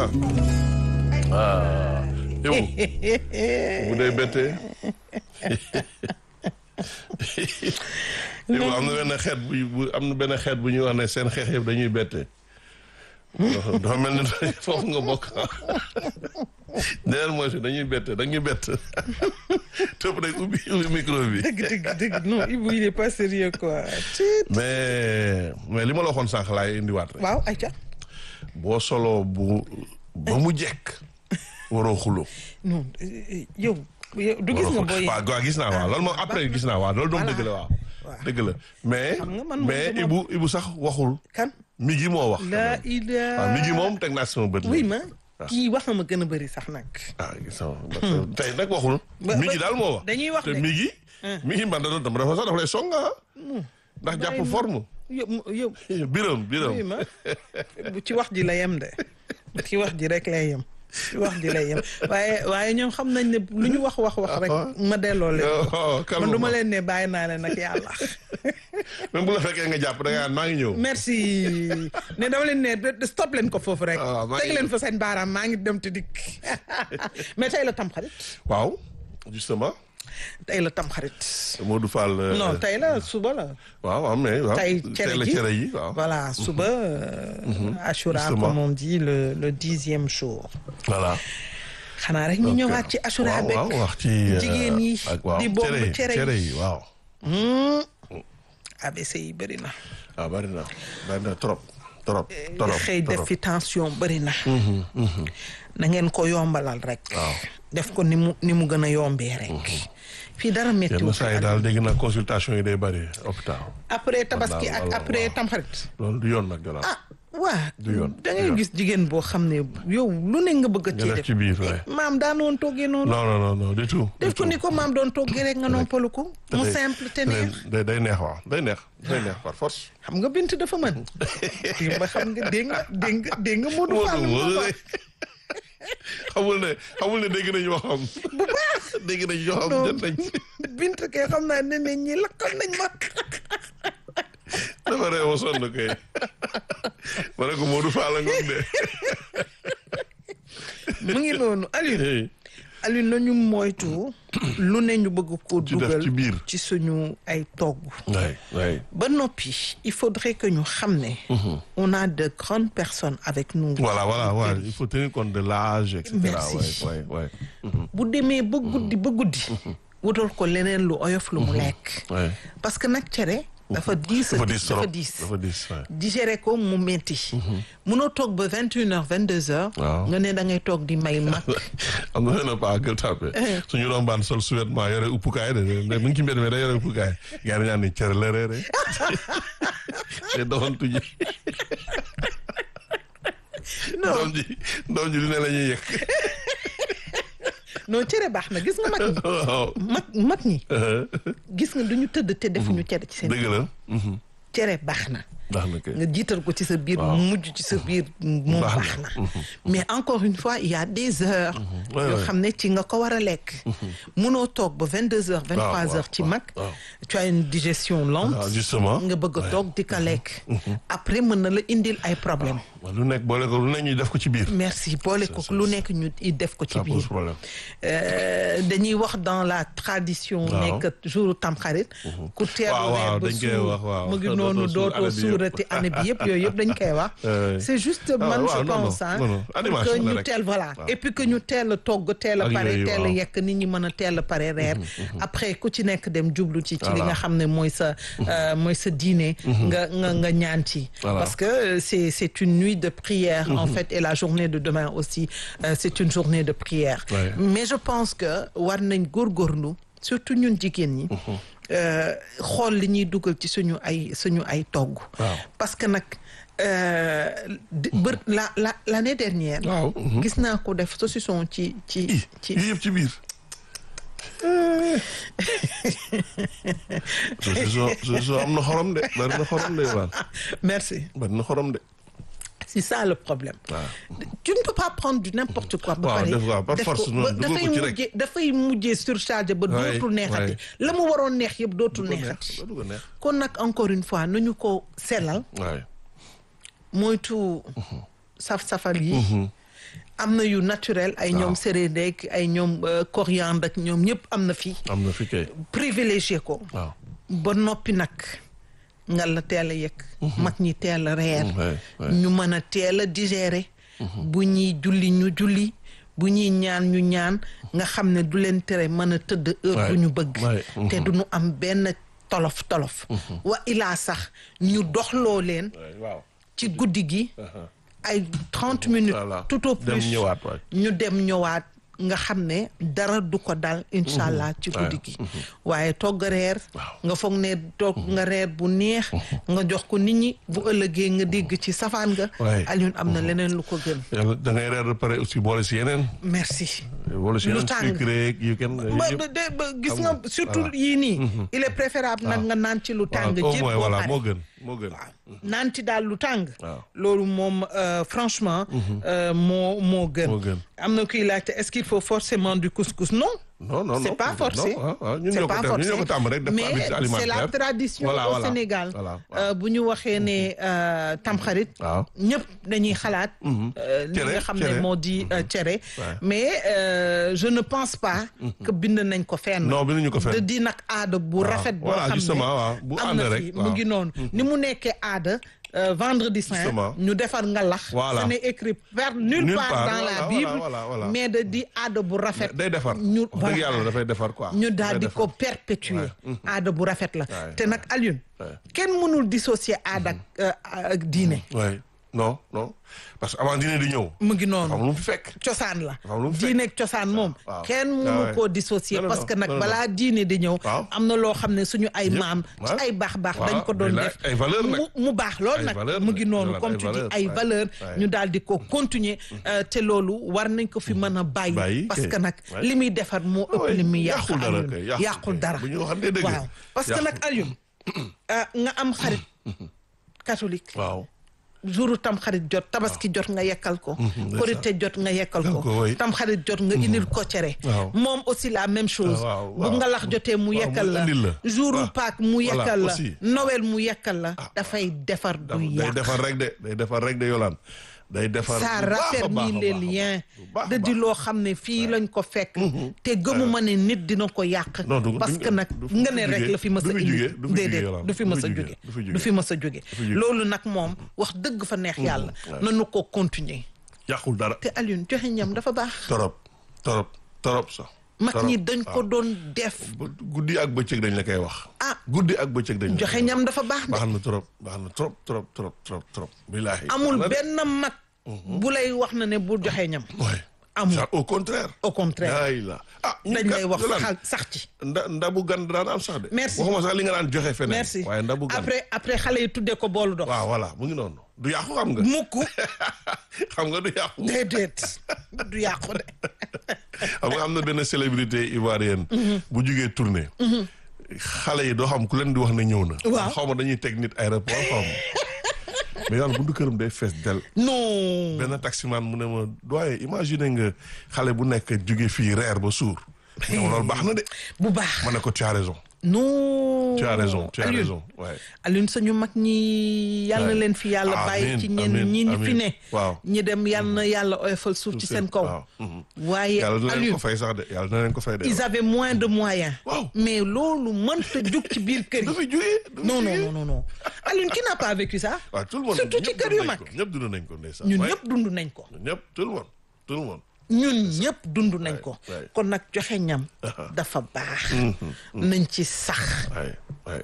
ah ah yow bu dee bettee yow am na benn xeet bu bu am na benn xeet bu ñuy wax ne seen xeex yëpp dañuy bette dafa mel ni foofu nga bokk deneen mooy si dañuy bette dañuy bett tëb rek ubbi ubbi micro bi dëgg dëgg dëgg non Ibou il est pas sérieux quoi. mais mais li ma la waxoon sànq laay indiwaat rek waaw ayca. boo solo bu ba mu jekk waroo xuloo non eh, yow. yow du gis nga booy. waaw waaw gis naa waaw loolu moom après gis naa waaw loolu doom dëgg la waaw Voilà. dëgg la mais Xam nga man moom mais dama- Ibu Ibu sax waxul kan. mi gi moo wax la ila. waaw mi gi moom teg naa si sama bët oui la ma kii wax na ma gën a bëri sax nag. ah gis naa ma tey nag waxul Ba- mi ba- gi daal moo wax dañuy wax te de. mi gi mi gi man da doon dama dafa sax dafa lay songa ndax jàpp Bàyyi ma. forme yow yow. biram biram oui ma bu ci wax ji la yem de ci wax ji rek lay yem ci wax ji lay yem waaye waaye ñoom xam nañ ne lu ñu wax wax wax rek ma delloo leen oh man du ma leen ne bàyyi naa leen nag yàlla même bu la fekkee nga jàpp da nga naan maa ngi ñëw merci ne dama leen ne de- de stop leen ko foofu rek Ah, maa teg ngi- leen fa seen baaraam maa ngi dem te dikk mais tey la tamxarit waaw justement tey la tamxarit Modou Fall euh, non tey la suba la waaw waaw mais waaw tey tey cere la ji cere yi waaw voilà suba euh, Ashura Justement. comme on dit le le dixième jour voilà xanaa rek ñu ñëwaat ci Ashura waaw beeg waaw wax ci euh, jigéen yi ak waaw di bomb cere yi cere yi. cere yi waaw ABC yi bëri na waaw bari na bari na trop trop trop xëy def trop fi tension bëri na na ngeen ko yombalal rek Waaw. def ko ni mu ni mu gën a yombee rek fii dara yenn méttiwul saa yi daal dégg naa consultation yi day bari hôpital après tabaski Wallaahi, ak wallaahi, après waaw. tamxarit loolu du yoon nag gannaaw ah waa Du yoon, da du ngay yoon. gis jigéen boo xam ne yow lu ne nga bëgg a nga cee def def ci biir waaye maam daan woon toggee noonu non non non non du tout def ko ni ko maam doon toggee rek nga noppalu ko mu day- simple te neex day day neex waaw day neex day neex par force xam nga bint dafa mën démb ba xam nga dégg nga dégg nga dégg nga Modou Fall Modou moo Modou ko de xamul ne xamul ne dégg nañu waxam bu baax dégg nañu waxam Non. jot nañ bint kay xam naa ne ne ñi lakkal nañ ma dafa réew a sonn kay ma ne ko Modou Fall la ngoog de mu ngi noonu Alioune Hey, Alioune nañu moytu lu ne ñu bëgg ko Ci def dugal ci biir. ci suñu ay togg waay waay ba noppi il faudrait que ñu xam ne on a de grandes personnes avec nous voilà voilà voilà il faut tenir compte de l'âge et cetera Merci. waay waay bu demee ba guddi ba guddi wutal ko leneen lu oyof lu mu lekk waay parce que nag cere dafa diis dafa diis trop dafa diis dafa diis waay digérer ko mu metti munoo toog ba vingt une heures vingt deux heures Waaw. nga ne da ngay toog di may mag am na benn paa gël tàppe suñu rombaan sol sous-vêtement yore uppukaay de de mu ngi ci mbedd mi da yore uppukaay gaa yi ñaan ni cere la reere te doxantu ji doom ji doom ji lu ne la ñuy yëg non cere baax na gis nga mag ñi waaw mag mag ñi gis nga duñu tëdd te defuñu cere ci seen dëgg la mhm. cere baax na baax na kay nga jiital ko ci sa biir Waaw. mujj ci sa biir moom Baax baax na. na mais encore une fois il y a des heures Ouais, yoo ouais. xam ne ci nga ko war a lekk munoo toog ba vingt deux heures vingt trois waaw, heures ci waaw, mag waaw. tu as une digestion lente waaw justement nga bëgg a Ouais. toog di ko lekk après mën na la indil ay problème waaw lu nekk boole ko lu ne ñuy def ko ci biir merci boole ko lu nekk ñu i def ko ci ça pose biir problème Euh, dañuy wax dans la tradition Waaw. nekk jour tamxarit ku teelu Waaw, waaw, weer ba dañ koy suur wax, waaw. mu ngi Dootoo noonu suur dootoo année bi yëpp. suurati année bi yëpp yooyu yëpp dañ koy wax Euh, c'est juste ah, man waaw, je non, pense non, ah non, non, pour animation que la ñu rek. teel voilà Waaw. et puis que ñu teel a togg teel a Ak pare yooyu, teel a waaw. yekk nit ñi mën a teel a pare reer après ku ci nekk dem jublu ci ci li Voilà. nga xam ne mooy sa euh, mooy sa dîner nga nga nga ñaan ci Voilà. parce que euh, c'est c'est une nuit de prière en fait et la journée de demain aussi euh, c'est une journée de prière Ouais. mais je pense que war nañ góorgóorlu surtout ñun jigéen ñi euh, xool li ñuy dugal ci suñu ay suñu ay togg Waaw. parce que nag euh, di- bër la la l'année dernière waaw mhm. gis naa ko def saucisson ci ci i ci yii yëpp ci biir saucisson saucisson am na xorom de bari na xorom de waaw merci bari na xorom de c'est ça le problème waaw tu ne peux pas prendre du n'importe quoi ba Waaw, pare def waaw, par def force ko noonu, ba- dugal dafay ko ci rek. mujjee dafay mujjee surchargé ba Ouais, dootul neexati ouais. la mu waroon neex yëpp dootul du ko neexati neex du ko neex kon nag encore une fois nañu ko sellal waay moytu saf-safal yi am na yu naturel ay ñoom séréndek ay ñoom euh, coriandre ak ñoom ñëpp am na fii am na fi kay privilégié ko waaw ba noppi nag nga la teel a yëg mag ñi teel a reer ouais, ouais. ñu mën a teel a digérer bu ñuy julli ñu julli bu ñuy ñaan ñu ñaan nga xam ne du leen tere mën a tëdd heure Ouais, bu ñu bëgg ouais, te du ñu am benn tolof tolof wa ilaa sax ñu doxloo leen waaw ci guddi gi ay trente minutes Voilà. tout au dem plus ñëwaat waay ñu dem ñëwaat nga xam ne dara du ko dal incha allah ci guddi gi waaye togg reer nga foog ne togg nga reer bu neex nga jox ko nit ñi bu ëllëgee nga dégg ci safaan nga Ouais. Alioune am na leneen lu ko gën yàlla da ngay reer ba pare aussi boole si yeneen merci boole si Lu yeneen tàng. sucre yeeg yu kenn ba yëpp ba de ba gis Xam nga nga, surtout voilà. yii nii il est préférable nag nga naan ci lu tàng au jër moins boo voilà pare. moo gën moo gën naan ci daal lu tàng Waaw. loolu moom euh, franchement euh, moo moo gën Moo gën. am na kuy laajte est-ce qu'il faut forcément du couscous non non non c'est non pas forcé non, ah, ah, ñun c'est ñoo ko pas def ñun forcé ñoo ko tàmm rek def ko mais habitude c'est la alimentaire tradition Voilà, au voilà, Sénégal voilà, Euh, bu ñu waxee ne euh, tamxarit waaw ñëpp dañuy xalaat euh, li Cere, nga xam ne cere. moo di euh, cere Ouais. mais euh, je ne pense pas que bind nañ ko fenn non binduñu ko fenn. de di nag aada bu rafet boo voilà, xam ne justement, waaw. Bu am ànd na rek, fi mu waaw. ngi noonu ni mu nekkee aada euh, vendredi saint Justement. ñu defar nga lax Voilà. ce n'est écrit par nulle, Nulle part, part, dans la voilà, Bible voilà, voilà. mais de di aada bu rafet day defar ñu wax dëgg yàlla dafay defar quoi ñu daal di Dafay ko defar. perpétuer aada bu rafet la Ouais, te nag Alioune Ouais. kenn mënul dissocier aada ak euh, ak diine Ouais. non non parce que avant dîner di ñëw mu ngi xam noonu lu mu fi fekk cosaan la Dafa am lu mu fekk. diine ak cosaan moom waaw. kenn Ah mënu ouais. koo dissocier Non, non, parce que non, nag non, balaa diine di ñëw Waaw. am na loo xam ne suñu ay Yëpp. maam ci Ouais. ay baax baax Waaw, dañ ko doon mais là, def ay valeur nag. mu mu baax lool Ay nag valeur mu ngi nag. noonu Voilà, comme ay tu dis valeur, ay ouais. valeur Ouais. ñu daal di ko continuer euh, te loolu war nañ ko fi mën a bàyyi Bàyyi, parce kay. que nag Ouais. li muy defar moo ëpp Ouais, li muy yàq yàqul dara Alioune. kay, yàqul yàqul kay. dara Bu ñu waxantee dëgg. waaw parce que Yàqul. nag Alioune ah, nga am xarit catholique waaw jouru tam xarit jot tabaski jot nga yekkal ko ndeysaan. korite jot nga yekkal Yekkal ko ko, oui. tam xarit jot nga indil ko cere Waaw. moom aussi la même chose Ah, waaw, bu waaw. nga lax jotee mu Waaw, yekkal mu la indil la. jouru Waaw. Pâques mu Voilà, yekkal la aussi. Noël mu yekkal la dafay defar du day yàq defar rek de day defar rek de yolaan day defar ça bu baax a baax a raffermit baax les a baax. liens Bu baax a da di baax. loo xam ne fii lañ ko fekk te gëmuma ne nit dina ko yàq Non, du- parce du- que nag du fi- nga du ne fi rek jóge, la fi mës a du fi indi jóge, du fi jóge, déedéet Yolande, du fi du mës fi a jóge, jóge du fi du jóge. fi mës a jóge fi jóge. loolu nag moom wax dëgg fa neex yàlla nanu ko continuer yàqul dara te Alioune joxe ñam dafa baax torop torop torop sax mag torop. ñi dañ ko doon def Ba- guddi ak bëccëg dañ la koy wax ah guddi ak bëccëg dañ la joxe koy wax. ñam dafa baax de baax na trop baax na trop trop trop trop trop billaahi amul Baax na de. benn mag bu lay wax na ne bu joxe ñam Ouais. amul. Ça, au contraire au contraire ay la ah ñun dañ kat, lay wax Yolande, xal sax ci nda ndabu gan daan am sax de Merci. waxuma sax li nga daan joxe feneen merci waaye ndabu gan après après xale yi tuddee ko boolu dox waaw voilà mu ngi noonu du yàqu xam nga mukk xam nga du yàqu déedéet du yàqu de xam nga am na benn célébrité ivoirienne bu jugee tournée xale yi doo xam ku leen di wax ne ñëw na Waaw. xaw ma dañuy teg nit aéroport xaw ma mais yàlla buntu këram day fees del non benn taximan mu ne ma doye imagine nga xale bu nekk jóge fii reer ba suur ne ma loolu baax na de bu baax ma ne ko tu as raison non tu as raison tu as Alioune, raison waaye Alioune sañu mag ñi yal na Ouais. leen fi yàlla Amiin, bàyyi ci ñenn amiin, ñi ñi fi amiin. ne Waaw. ñi dem yal na yàlla oyofal suuf ci seen kaw waaw mhm. waaye yàlla na leen ko Alioune fay sax de yàlla na leen ko fay de ils avaient moins de moyens Waaw. mais loolu mënta jug ci biir kër du yi fi jógee du fi non non jógee. non non non Alioune qui n'a pas vécu ça waaw tout le monde surtout ci ñëpp kër dund yu nañ mag ko, ñëpp dund nañ ko ndeysaan ñun waaye ñëpp dund nañ ko ñun ñëpp tout le monde tout le monde ñun ñëpp dund nañ ko ouais. kon nag joxe ñam dafa baax nañ ci sax waaye waaye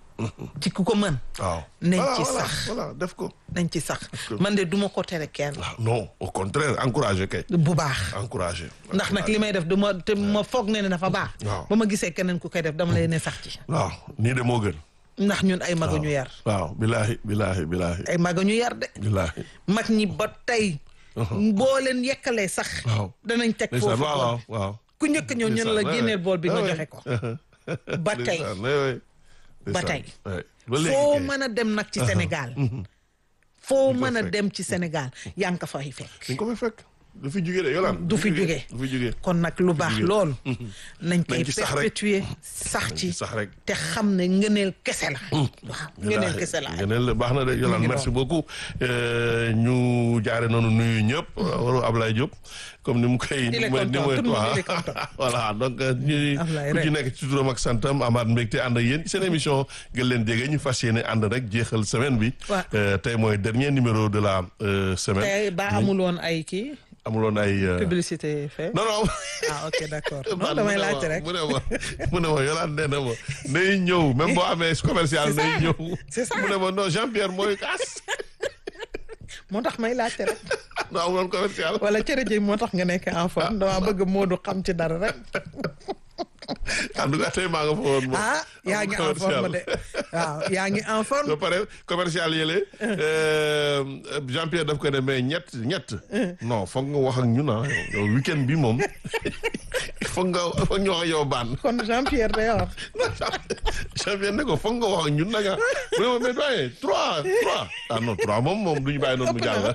ci ku ko mën waaw Nañ Voilà, ci voilà, sax. voilà def ko nañ ci sax man de duma ko tere kenn ah non au contraire encouragé kay bu baax encouragé ndax nag li may def duma te ma foog ne ne dafa baax Waaw. ba ma gisee keneen ku koy def dama lay ne sax ci waaw nii de moo gën ndax ñun ay maga ñu yar waaw bilaahi bilaahi bilaahi ay maga ñu yar de bilaahi mag ñi ba tey boo leen yekkalee sax waaw danañ teg ndeysaan foofu waaw bool waaw bi. waaw ku njëkk ñëw ñun la Ndeysaan, génneel ouais, bool bi nga ouais, joxe ko ba tey ndeysaan, ouais, ouais. ba Ndeysaan, tey. ouais. ba léegi foo kay. mën a dem nag ci Sénégal foo mën a dem ci Sénégal yaa ngi ko fay fekk dañ ko fay fekk du fi jugee de Yolande. du fi jugee du fi jugee. kon nag lu baax jugee. loolu nañ koy Nañ ci sax rek. perpétuer sax ci sax rek. te xam ne ngëneel kese la waaw ngëneel kese la ngëneel baax na de Yolande ngi merci beaucoup Euh, ñu jaare noonu nuyu ñëpp waru Ablaye Diop comme ni mu koy Il est ni mu- ni content, mu- tout le monde, waaw. il est content. voilà donc euh, ñu Ablaye ku ci rek. nekk ci turam ak santam amaat mbégte ànd ak yéen ci seen émission gën leen jege ñu fas yéene ànd rek jeexal semaine bi Ouais. Euh, tey mooy dernier numéro de la euh, semaine tey ba amul woon ay kii amuloon ay euh, publicité fait non non ah ok d'accord non man damay mu ne ma- laajte rek mu ne ma mu ne ma Yolande nee na ma nay ñëw même boo amee commercial C'est ça, nay ñëw c'est ça. mu ne ma non Jean-Pierre mooy kaas moo tax may laajte rek non amuloon commercial wala cere ji moo tax nga nekk en forme dama bëgg Modou xam ci dara rek en tout cas tey maa nga fa woon moom. ah yaa ngi en commercial. forme de waaw yaa ngi en forme ba pare commercial yële Jean-Pierre daf ko ne mais ñett ñett non foog nga wax ak ñun ah yow weekend bi moom foog nga foog ñu wax ak yow baan kon Jean-Pierre day wax Jean-Pierre ne ko foog nga wax ak ñun nag ah mu ne ma mais doyen trois trois ah non trois moom moom du ñu bàyyi noonu mu jàll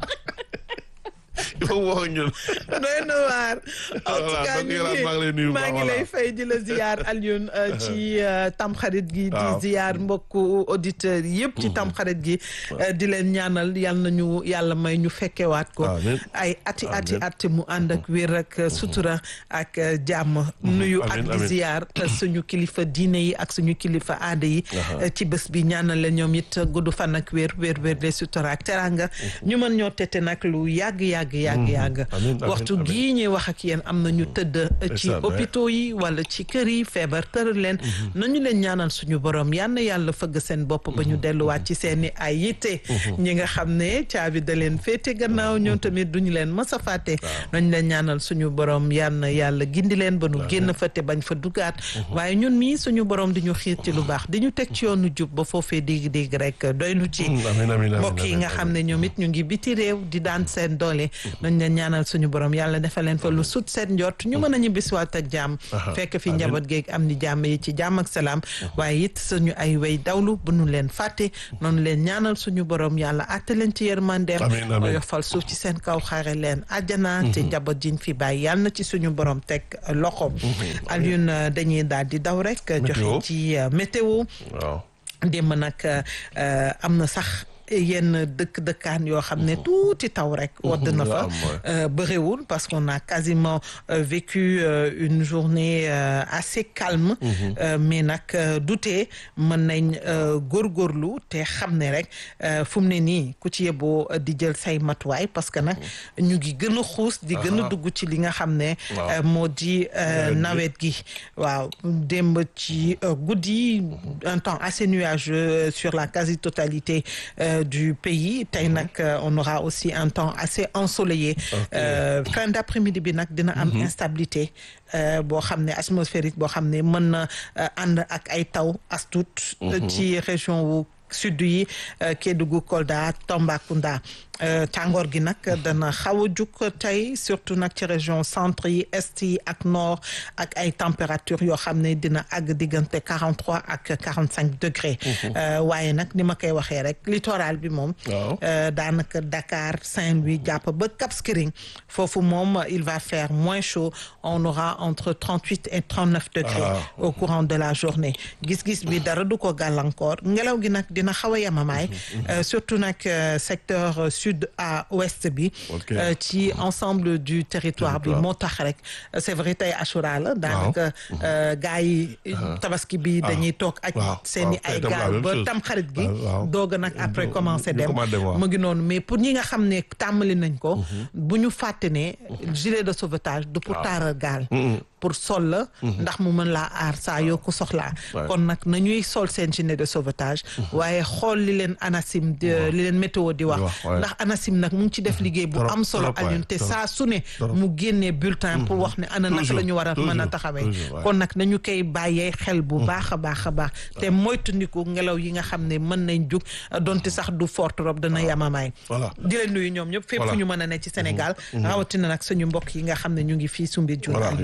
il faut mu wax ak ñun doy na waar en tout Voilà, cas donc ñu Yolande, maa ngi lay nuyu bu maa baax, ngi voilà. lay fay di la ziyaar Alioune euh, ci euh, tamxarit gi di Waaw. ziyaar mbokku auditeurs yëpp ci tamxarit gi euh, di leen ñaanal yal nañu yàlla may ñu fekkewaat ko Amiin. ay ati ati Amiin. ati mu ànd ak wér ak sutura ak euh, jàmm nuyu ak Amiin, di amiin. ziyaar euh, suñu kilifa diine yi ak suñu kilifa aada yi euh, ci bés bi ñaanal la ñoom it gudd fan ak wér wér wér de sutura ak teranga ñu mën ñoo tete nag lu yàgg yàgg yàgg yàgg Amiin, amiin, waxtu amiin. gii ñuy wax ak yéen am na ñu tëdd ci Ndeysaan, hôpitaux yi wala ci kër yi feebar tëral leen nañu leen ñaanal suñu borom yal na yàlla fëgg seen bopp ba ñu delluwaat ci seeni ay yitte ñi nga xam ne caabi da leen féete gannaaw ñoom tamit duñu leen mës a fàtte nañu leen ñaanal suñu borom yal na yàlla gindi leen ba nu génn fa te bañ fa dugaat waaye ñun mii suñu borom di ñu xiir ci lu baax di ñu teg ci yoonu jub ba foofee dégg-dégg rek doy nu ci amiin amiin amiin mbokk yi nga xam ne ñoom it ñu ngi biti réew di daan seen doole nañ leen ñaanal suñu borom yàlla defal leen fa lu sut seen njort ñu mën a ñibbisiwaat ak jàmm fekk fi njaboot geeg am ni jàmm yi ci jàmm ak salaam waaye it suñu ay way dawlu bu nu leen fàtte noonu leen ñaanal suñu borom yàlla àtte leen ci yërmandeem Amiin, amiin. yofal suuf ci seen kaw xaare leen àjjana te njaboot jiñ fi bàyyi yàlla na ci suñu borom teg loxo Alioune dañuy daal di daw rek Météo. joxe ci euh, météo waaw démb nag euh, am na sax yenn dëkk dëkkaan yoo xam ne tuuti taw rek wadd na fa am, ouais. euh, bëriwul parce qu'on a quasiment euh, vécu euh, une journée euh, assez calme euh, mais nag euh, dutee mën nañ euh, góorgóorlu te xam ne rek euh, fu mu ne nii ku ci yeboo euh, di jël say matuwaay parce que nag ñu ngi gën a xuus di gën a Aha. dugg ci li nga xam ne Waaw. euh, moo di euh, Nawet gi. nawet gi waaw démb ci euh, guddi un temps assez nuageux sur la quasi-totalité euh, du pays tey nag euh, on aura aussi un temps assez ensoleillé Euh, fin d'après-midi bi nag dina am instabilité euh, boo xam ne atmosphérique boo xam ne mën na euh, ànd ak ay taw as tuut euh, ci région wu sud yi euh, Kédougou Kolda Tambacounda euh, tàngoor gi nag dana xaw a jug tey surtout nag ci région centre yi est yi ak nord ak ay température yoo xam ne dina àgg diggante 43 ak 45 degrés Euh, waaye nag ni ma koy waxee rek littoral bi moom Waaw. euh, daanaka Dakar Saint-Louis jàpp ba Cap Skirring foofu moom il va faire moins chaud on aura entre 38 et 39 degrés Ah. au courant de la journée gis-gis bi dara du ko gàllankoor ngelaw gi nag dina xaw a yamamaay euh, surtout nag euh, secteur euh, sud à ouest bi Ok. euh, ci ensemble du territoire bi Territoire. moo tax rek euh, c'est vrai tey Achoura la daanaka euh, gars yi tabaski bi dañuy toog ak waaw, seeni waaw, ay tey tam la gaal même ba chose. tam xarit gi waaw, waaw. doog a nag après ñu- commencé ñu dem commencé dem, waaw. mu ngi noonu mais pour ñi nga xam ne tàmbali nañ ko bu ñu fàtte ne gilet de sauvetage du pour taaral gaal pour sol la ndax mu mën laa aar saa yoo ko soxlaa Ouais. kon nag nañuy sol seen gilet de sauvetage waaye xool li leen ANACIM di li leen météo di wax wax, ouais. ndax ANACIM nag mu ngi ci def liggéey bu Trop, am solo trop, ouais, Alioune te trop. saa su ne Trop. mu génnee bulletin pour wax ne ana naka Toujours, la ñu war a mën a toujours, taxawee toujours, ouais. kon nag nañu koy bàyyee xel bu baax a baax a baax te moytandiku ngelaw yi nga xam ne mën nañ jug donte sax du fort trop dana yamamaay voilà di leen nuyu ñoom ñëpp fépp Voilà. fu ñu mën a ne ci Sénégal rawatina nag suñu mbokk yi nga xam ne ñu ngi fii Soumbédioune voilà Yolande merci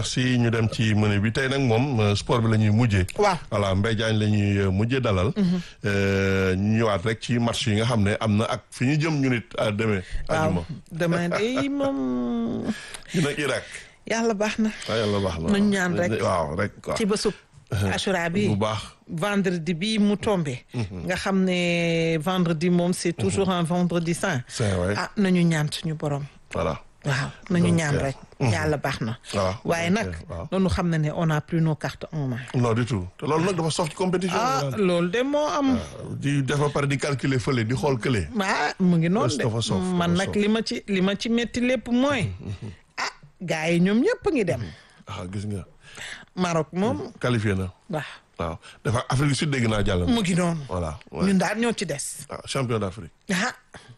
merci ñu dem ci menu bi tey nag moom sport bi la ñuy mujjee. waaw voilà Mbaye Diagne la ñuy mujjee dalal. ñu ñëwaat rek ci match yi nga xam ne am na ak fi ñu jëm ñu nit demee. waaw demain day moom. ñu nag Irak. yàlla baax na. waaw yàlla baax na nañ ñaan rek waaw rek quoi. ci bésub Ashura bi bu baax. vendredi bi mu tombé. nga xam ne vendredi moom c'est toujours un vendredi saint. c'est vrai ah nañu ñaan suñu borom. voilà. waaw nañu Donc, ñaan euh, rek. yàlla baax na. waaw waaye donc, nag euh, waaw. noonu xam na ne on a plus nos cartes en main. non du tout te loolu nag dafa sof ci compétition. ah bi loolu de moo am. di def ba pare di calculer fële di xool kële. ah mu ngi noonu de dafa soof, dafa man nag soof. li ma ci li ma ci métti lépp mooy. ah gars yi ñoom ñëpp ngi dem. ah gis nga Maroc moom qualifié na waaw waaw dafa Afrique du Sud dégg naa jàll na. mu ngi noonu. voilà ouais. ñun daal ñoo ci des. ah champion d'Afrique. ah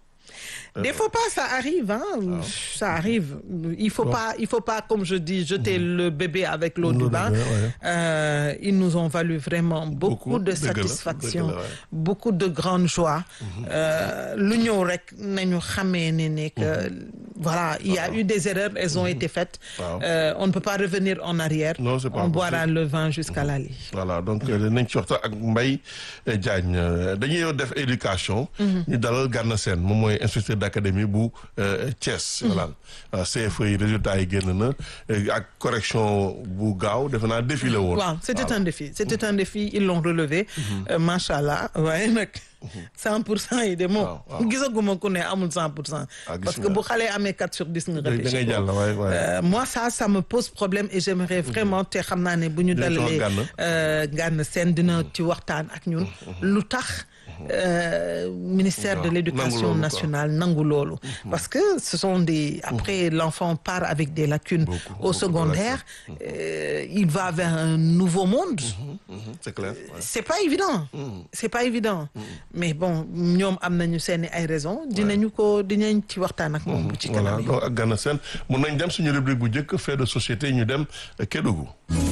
des fois pas ça arrive hein ça arrive il faut pas il faut pas comme je dis jeter le bébé avec l'eau du L'eau du bain bain, ouais. Euh, ils nous ont valu vraiment beaucoup, Beaucoup, de dëgg la, satisfaction dëgg la, ouais. beaucoup de grande joie Euh, lu ñëw rek nañu xamee ne ne que voilà il y a eu des erreurs elles ont été faites Waaw. Euh, on ne peut pas revenir en arrière Non, c'est pas on boira possible. le vin jusqu'à la lit voilà donc nañ ci waxtaan ak Mbaye Diagne euh, dañuy def éducation. ñu dalal Gana Sène moom mooy inspecteur d'académie bu euh, Thiès. voilà Euh, CFE yi résultats yi génn na euh, ak correction bu gaaw defe naa défi la woon. waaw c'était un défi c'était un défi ils l'ont relevé euh, machallah waaye nag cent pour cent yi de moom Waaw, waaw. gisaguma ku ne amul cent pour cent Ah, gis parce que nga. bu xale amee quatre sur dix nga da da ngay réfléchir jàll waaye waaye. Euh, moi ça ça me pose problème et j'aimerais vraiment te xam naa ne bu ñu Dina ci wax dalalee Gana. euh, Gana Sène dina ci waxtaan ak ñun lu tax euh, ministère de Waaw, l'éducation nangu loolu, quoi. nationale nangu loolu parce que ce sont des après l'enfant part avec des lacunes Beaucoup, au beaucoup de secondaire euh, il va vers un nouveau monde Mhm, c'est clair. ouais. c'est pas évident c'est pas évident mais bon ñoom am nañu seeni ay raisons dinañu ko dinañ ci waxtaan ak moom bu ci voilà kanam donc ak Gana Sène mun nañ dem suñu rubrique bu njëkk fait de société ñu dem euh, Kédougou.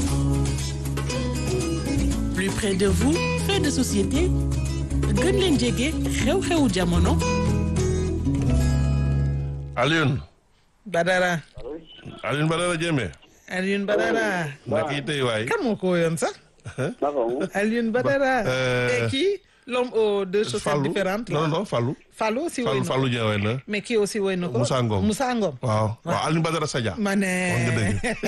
plus près de vous fait de société gën leen jege xew-xewu jamono Alioune Badara Alioune Badara Diémé. Alioune Badara naka yi tey waay. kan moo ko woyoon sax naka mu Alioune Badara euh, et kii l'homme aux deux chaussettes Fallou différentes non là. non Fallou. Fallou aussi woy Fallou na ko Fallou Dieng waay na. mais kii aussi woy na ko Moussa Ngom. Moussa Ngom waaw waaw Alioune Badara Sadia. ma ne wax nga dëgg.